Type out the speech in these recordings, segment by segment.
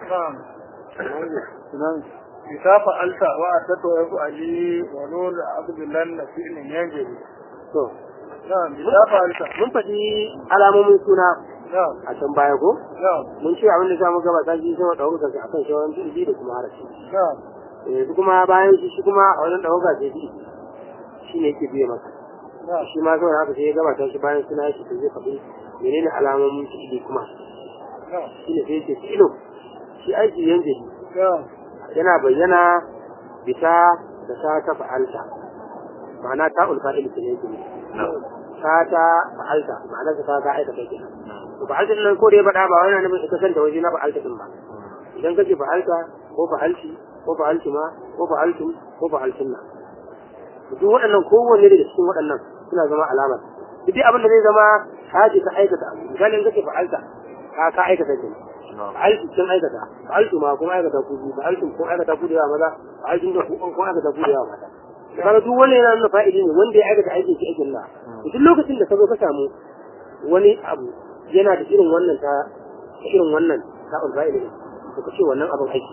نعم نعم إذا فعلت وأتت ويفعلي ونون عبد الله فعل ينجلي to نعم إذا فعلت mun faɗi alamomin suna نعم a can baya ko نعم mun ce abin da za mu gabata shi sama ɗaukar sa akan shawaran fi'ili da kuma harafi نعم yanzu kuma bayan shi shi kuma a wajen ɗaukar sai fi'ili shi ne yake biye masa نعم shi ma saboda haka sai ya gabata shi bayan suna shi to zai faɗi menene alamomin fi'ili kuma نعم shi ne sai yake fi'ilun shi aiki yanke نعم yana bayyana bisa da ta ta fa'alta ma'ana ta ulfa'il ke ne yake nufi. ta ta fa'alta ma'ana ta ta aikata kenan to fa'alta din nan ko da ya faɗa ba wani nufin ita kanta waje na fa'alta din ba idan kace fa'alta ko fa'alti ko fa'alti ma ko fa'altum ko fa'altun na duk waɗannan kowanne daga cikin waɗannan suna zama alamar duk dai abin da zai zama haji ka aikata abu misali in kace fa'alta ka ka aikata kenan fa'altu kin aikata fa'altu ma kuma aikata ku biyu fa'altum kun aikata ku da yawa maza fa'altum da ku kun aikata ku da yawa mata kaga duk wannan yana nuna fa'ili ne wanda ya aikata aikin shi aikin Allah duk lokacin da ka zo ka samu wani abu yana da irin wannan ta irin wannan ta ulfa'ili ne to kace wannan abin aiki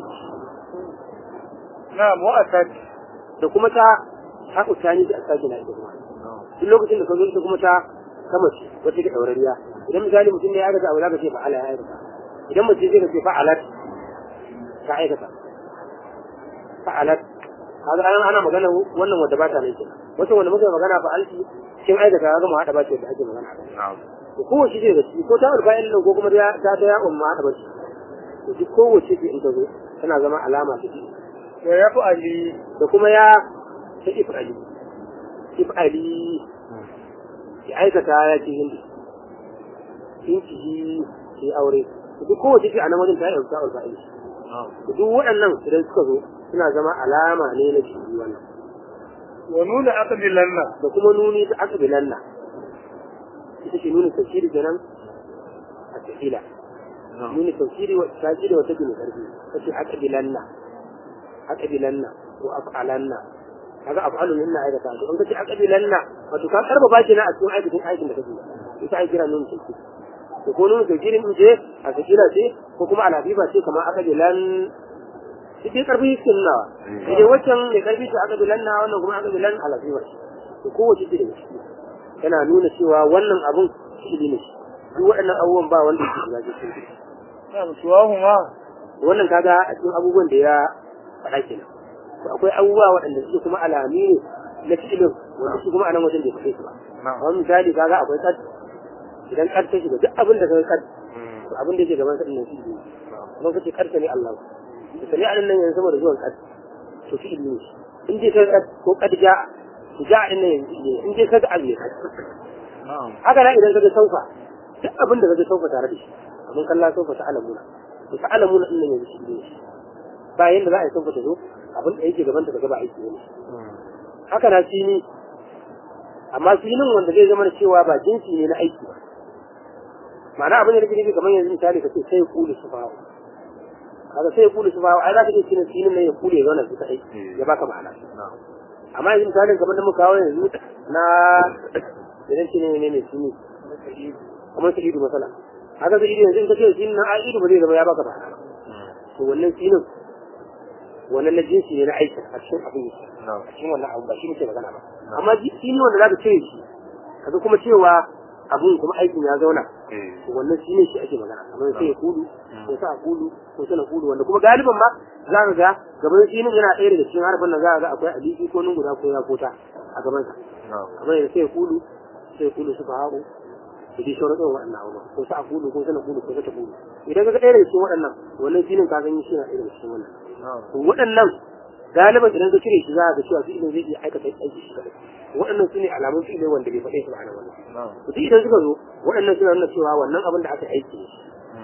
نعم وأتت da kuma ta ta utani da asaki na ita kuma duk lokacin da ka zo ita kuma ta kama ce wata ke daurariya idan misali mutum ne ya aikata abu za ka ce fa'ala ya aikata idan mace zai ka ce fa'alat ta aikata fa'alat kaga ana ana magana wannan wanda ba ta nan kenan wato wanda muka yi magana fa'alti kin aikata kaga mu hada ba ce da ake magana to kowace ce daga ciki ko ta urba nan ko kuma ta ta ta ya umma hada ba ce to duk kowace ce in ta zo tana zama alama ta ويفعلي da kuma ya ta if'ali if'ali ya aikata ya ce hindi in ci yi aure duk kowace ce a nan wajen ta yi ta urba ilmi duk waɗannan idan suka zo suna zama alama ne na shi wannan ونون أقبلن da kuma nuni ta aqbilanna ita ce nuni tafsiri kenan a tafila nuni tafsiri wa tajiri wa tajiri karfi kace aqbilanna aqbilanna wa af'alanna kaga af'alu minna aikata to in kace aqbilanna wato ka karba baki na a cikin aikin aikin da kake ita ai kira nuni tafsiri to ko nuni tafsiri in je a tafila ce ko kuma alabiba ce kamar aqbilan duk dai karfi yake nunawa sai dai waccan mai karfi ce aka bilanna wannan kuma aka bilan alafiwa to kowace ce daga ciki yana nuna cewa wannan abun shi ne duk waɗannan abubuwan ba wanda yake shiga cikin su نعم سواهما wannan kaga a cikin abubuwan da ya faɗa kenan to akwai abubuwa waɗanda suke kuma alami ne na fi'ilin wanda su kuma a nan wajen da ya faɗe su ba kamar misali kaga akwai kad idan kad ta shiga duk abin da kaga kad to abin da yake gaban sa din nan shi ne kuma kace karka ne Allah da sami a nan yanzu saboda zuwan kad to fi ilmi in dai kai kad ko kad ja ja din nan yanzu ne in dai kaga abu ne kad haka nan idan kaga saufa duk abin da kaga saufa tare da shi abin kalla saufa ta alamuna to ta alamuna din nan yanzu shi ne ba yanda za a yi saufa ta zo abin da yake gaban ta kaga ba aiki ne haka na sini amma sinin wanda zai zama da cewa ba jinsi ne na aiki ba ma'ana abin da nake nufi kamar yanzu misali ka ce sai kulu su fawo kaga sai ya kule su ba ai za ka iya cinin sinin nan ya kule ya zauna su kadai ya baka ma'ana amma yanzu misalin kamar da muka kawo yanzu na da nan shine ne ne sini kamar su idu masala haka su idu yanzu in ka ce sinin nan ai idu ba zai zama ya baka ma'ana to wannan sinin wannan na jinsi ne na aiki a cikin abin a cikin wannan abu ba shi muke magana ba amma sini wanda za ka cire shi kaga kuma cewa abun kuma aikin ya zauna wannan shi ne shi ake magana kamar sai ya kudu ko sa kudu ko sana kudu wanda kuma galiban ba za ka ga gaban shi yana ɗaya daga cikin harfin nan za ka ga akwai aliki ko nun guda ko ya kota a gaban sa kamar yadda sai ya kudu sai ya kudu su fa haƙo da dai sauran irin waɗannan abubuwa ko sa kudu ko sana kudu ko sa kudu idan ka ga ɗaya daga cikin waɗannan wannan shi ne ka gani shi na ɗaya daga cikin wannan to waɗannan galiban idan ka cire shi za ka ga cewa fi'ilin zai iya aikata aiki shi kaɗai waɗannan su ne alamun fi'ilai wanda bai faɗe su ba a nan wannan duk idan suka zo waɗannan suna nuna cewa wannan abin da aka aiki ne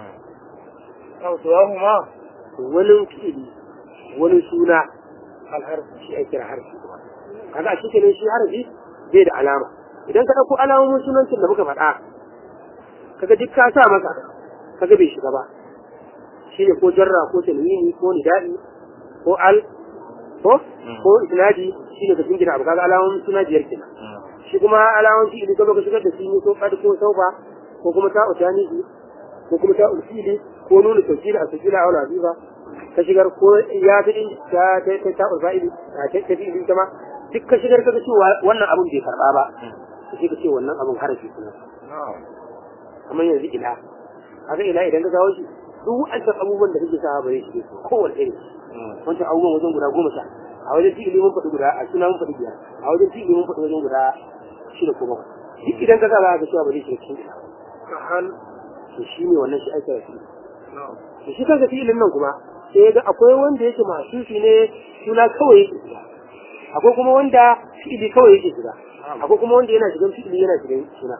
أو سواهما wani fi'ili wani suna alharfi shi ake kira harfi kaga a cikin shi harfi bai da alama idan ka ɗauko alamomin sunancin da muka faɗa kaga duk ka sa masa kaga bai shiga ba shine ko jarra ko tanwini ko nida'i ko al ko ko isnadi shine ka jingina abu kaga alamomin suna biyar kenan shi kuma alamomin fi'ili ka ka shigar da shi ko kad ko saufa ko kuma ta utani ko kuma ta ulfili ko nuna tawkila a tawkila a azifa ka shigar ko ya fi din ta ta ta ta ulfa'ili ta ta ta fi ta ma duk ka shigar ka ga cewa wannan abun bai karba ba sai ka ce wannan abun harafi kuma kamar yanzu ila haka ila idan ka kawo shi duk wa'ancan abubuwan da kake sa ba zai shige su kowane irin wancan abubuwan wajen guda goma sha a wajen fi'ili mun faɗi guda a suna mun faɗi biyar a wajen fi'ili mun faɗi wajen guda shida ko bakwai duk idan ka sa ba ka cewa ba zai shiga cikin ka hal to shi ne wannan shi ake rafi to shi kanka fi'ilin nan kuma sai ya ga akwai wanda yake masufi ne suna kawai yake shiga akwai kuma wanda fi'ili kawai yake shiga akwai kuma wanda yana shigan fi'ili yana shigan suna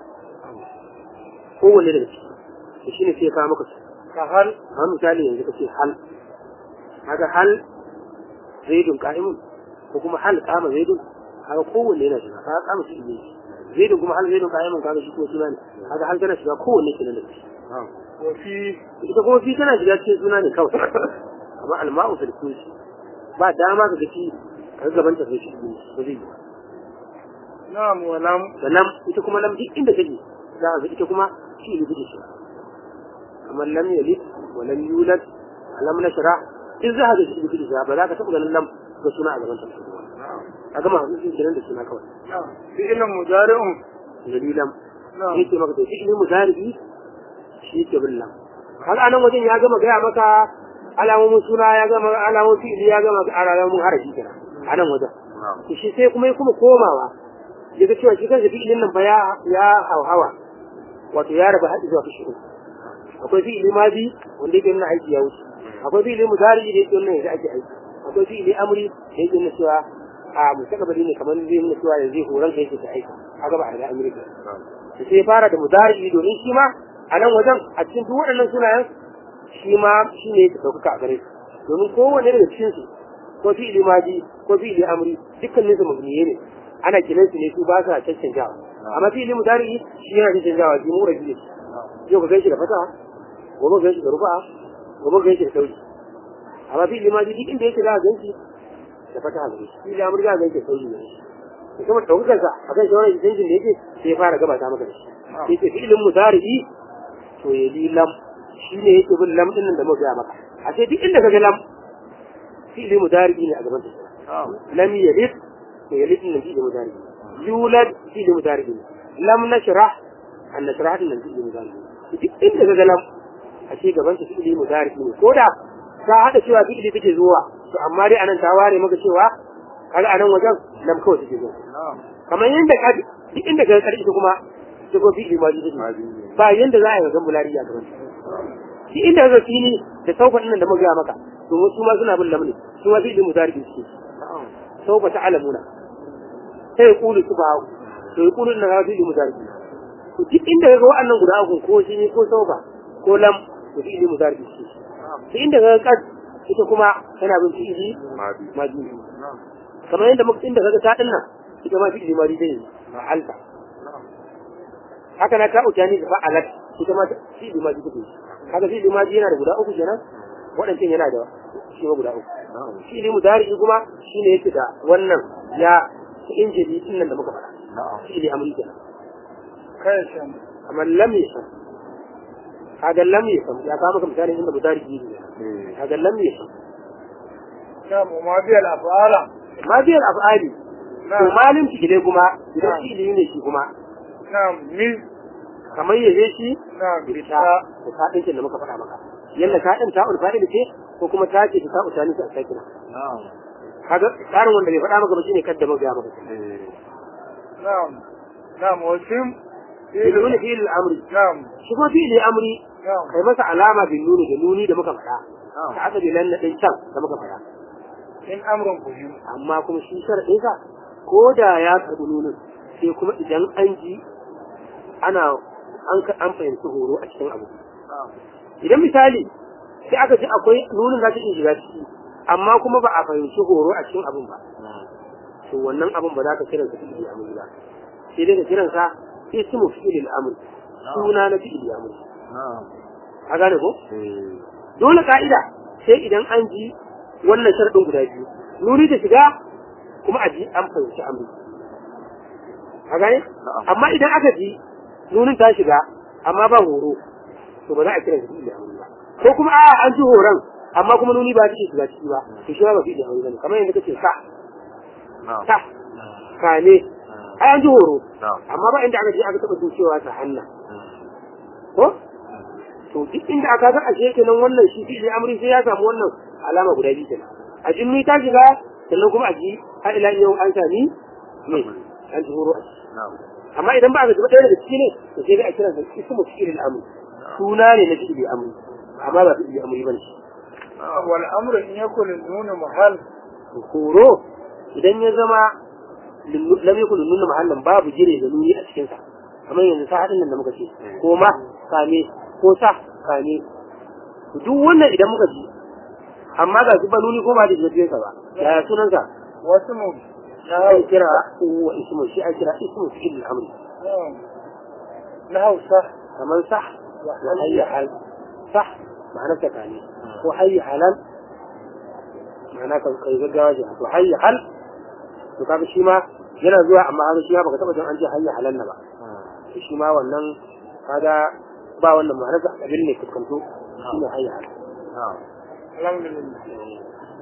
kowanne daga ciki to shine sai ya kawo maka su ka hal kamar misali yanzu kace hal kaga hal zaidun qa'imun ko kuma hal qama zaidun kaga kowanne yana shiga kaga qama shi ne zaidun kuma hal zaidun qa'imun kaga shi ko suna ne kaga hal tana shiga kowanne kenan da shi wa fi ita kuma fi tana shiga cikin suna ne kawai amma alma'u fil kunshi ba dama ka gaci ka gaban ta sai shi ba zai yi na'am wa lam da lam ita kuma lam duk inda take za a ga ita kuma shi ne take shi kamar lam yalid wa lam yulad lam nashra in za a ga shi take shi ba za ka taɓa ganin lam ga suna a gaban ta a gama hadisin kiran da suna kawai fi'ilun mudari'un dalilan na'am yake maka to fi'ilin mudari shi ke bin lam har anan wajen ya gama gaya maka alamomin suna ya gama alamomin fi'ili ya gama alamomin harafi kenan a nan wajen to shi sai kuma ya kuma komawa ya ga cewa shi kansa fi'ilin nan fa ya ya hauhawa wato ya raba haɗi zuwa kashi uku akwai fi'ili mazi wanda yake nuna aiki ya wuce akwai fi'ili mudari da yake nuna yanzu ake aiki akwai fi'ili amri da yake nuna cewa a mustaqbali ne kamar zai nuna cewa yanzu horon ka yake ta aika haka ba a riga amri ba to sai ya fara da mudari domin shi ma a nan wajen a cikin duk waɗannan sunayen shi ma shi ne ya ɗaukaka a gare su domin kowane daga cikin su ko fi'ili maji ko fi'ili amri dukkanin su mabniye ne ana kiran su ne su ba sa cancanjawa amma fi'ili mudari shi yana cancanjawa shi mu rabi ne yau ka gan shi da fata gobe ka gan shi da rufa gobe ka gan shi da sauri amma fi'ili maji duk inda yake za a gan shi da fata gare shi fi'ili amri za a gan shi da sauri ne da kuma ɗaukakarsa a kan shawarar canjin da yake sai ya fara gabata maka da shi sai ce fi'ilin mudari to ya li lam shi ne yake bin lam din nan da muka gaya maka a sai duk inda ka ga lam fi'ili mudari ne a gaban ta lam yalid to yalid din nan fi'ili mudari yulad fi'ili mudari ne lam nashrah an nashrah din nan fi'ili mudari ne duk inda ka ga lam a ce gaban ta fi'ili mudari ne ko da ta hada cewa fi'ili take zuwa to amma dai anan ta ware maka cewa kaga anan wajen lam kawai take zuwa kamar yadda ka duk inda ka ga karfi kuma ta ko fi'ili mudari take ba yanda za a yi ga mulari a gaban shi inda ga fili da saufa nan da muka ga maka to su ma suna bin lamni su ma fi'ili mudari suke saufa ta alamuna sai kulu su ba to ya kulu na ga fi'ili mudari to duk inda ga wa'annan guda uku ko shi ne ko saufa ko lam to fi'ili mudari suke shi inda ga kad ita kuma tana bin fi'ili madi kamar yadda muka inda ga ta dinnan ita ma fi'ili madi dai ma'alta haka na ta utani da fa'alat ita ma fi limaji take kaga fi limaji yana da guda uku kenan waɗancan yana da shi ma guda uku fi limu dari kuma shine yake da wannan ya ta injili din nan da muka faɗa fi li amri kenan kai shan amma lam yasam kaga lam yasam ya ka maka misalin inda mudari ne kaga lam yasam na'am ma bi al afala ma biyar af'ali to malin fi'ile kuma idan fi'ili ne shi kuma na'am mi kamar yaje shi na'am bi ta ta da ta ɗinkin da muka faɗa maka yalla ta ɗin ta ulfa'il ce ko kuma ta ce ta utani ta sakina kaga tsarin wanda bai faɗa maka ba shine kadda muka ga maka na'am na'am wa sim biluni fi al-amri na'am shi kuma fi al-amri na'am kai masa alama bin nuni da nuni da muka faɗa ta aka bilan na ɗin can da muka faɗa in amrun kuhim amma kuma shi sharaɗin sa ko da ya karɓi nunin sai kuma idan an ji ana an an fahimci horo a cikin abu idan misali sai aka ji akwai nunin za ta iya shiga ciki amma kuma ba a fahimci horo a cikin abun ba to wannan abun ba za ka kiransa fi'il amri ba sai dai ka kiransa ismu fi'il amri suna na fi'il amri ka gane ko dole ka'ida sai idan an ji wannan sharadin guda biyu nuni ta shiga kuma a ji an fahimci amri ka gane amma idan aka ji nunin ta shiga amma ba horo to ba za a kira shi fi'il amri ba ko kuma a an ji horon amma kuma nuni ba take shiga ciki ba to shi ma ba fi'il amri bane kamar yadda kace sa na'am sa kane ai an ji horo na'am amma ba inda aka je aka taba jin cewa sa hanna ko to duk inda aka ga ashe kenan wannan shi fi'il amri sai ya samu wannan alama guda biyu kenan a jimmi ta shiga sannan kuma a ji har ila yau an sami ne an ji horo a ciki na'am amma idan ba a gaba ɗaya daga ciki ne to sai dai a kiransa ismu fi'il amri suna ne na fi'il amri amma ba fi'il amri bane wal amru in yakun nunu mahal horo idan ya zama lam yakun nuna mahallan babu jire da nuni a cikin sa kamar yanzu sa hadin nan da muka ce ko ma kame ko sa kame duk wannan idan muka ji amma ga su ba nuni ko ba da jikin sa ba yaya sunan sa wasu mu ai kira wa ismu shi ai kira ismu fi'il amri na hausa kamar sah wa hayya hal sah ma'ana ta kane ko hayya halan ma'ana kan kai gaggawa ji to hayya hal to kaga shi ma yana zuwa amma kaga shi ma baka taba jin an ce hayya halan na ba to shi ma wannan kaga ba wannan ma'ana da abin ne fuskanto shi ne hayya hal na'am alhamdulillah